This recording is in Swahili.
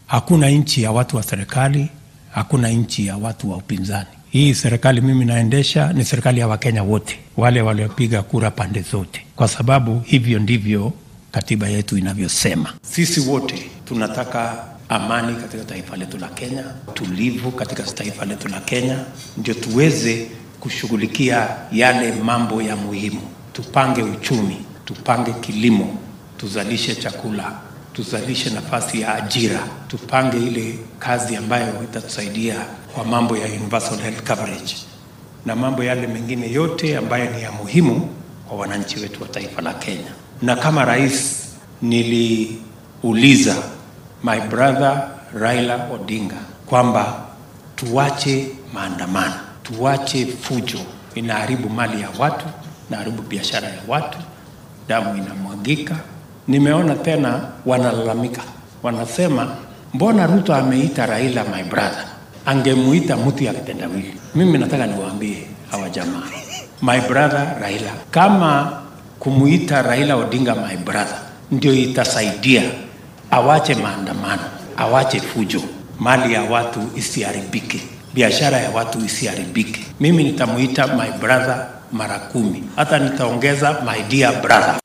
Hakuna nchi ya watu wa serikali, hakuna nchi ya watu wa upinzani. Hii serikali mimi naendesha ni serikali ya Wakenya wote, wale waliopiga kura pande zote, kwa sababu hivyo ndivyo katiba yetu inavyosema. Sisi wote tunataka amani katika taifa letu la Kenya, tulivu katika taifa letu la Kenya, ndio tuweze kushughulikia yale mambo ya muhimu. Tupange uchumi, tupange kilimo, tuzalishe chakula, tuzalishe nafasi ya ajira, tupange ile kazi ambayo itatusaidia kwa mambo ya universal health coverage na mambo yale mengine yote ambayo ni ya muhimu kwa wananchi wetu wa taifa la Kenya. Na kama rais niliuliza my brother Raila Odinga kwamba tuache maandamano, tuache fujo, inaharibu mali ya watu, inaharibu biashara ya watu, damu inamwagika. Nimeona tena wanalalamika, wanasema mbona Ruto ameita Raila my brother, angemuita mtu ya kitendawili. Mimi nataka niwaambie hawa jamaa, my brother Raila, kama kumuita Raila Odinga my brother ndio itasaidia awache maandamano, awache fujo, mali ya watu isiharibike, biashara ya watu isiharibike. Mimi nitamuita my brother mara kumi, hata nitaongeza my dear brother.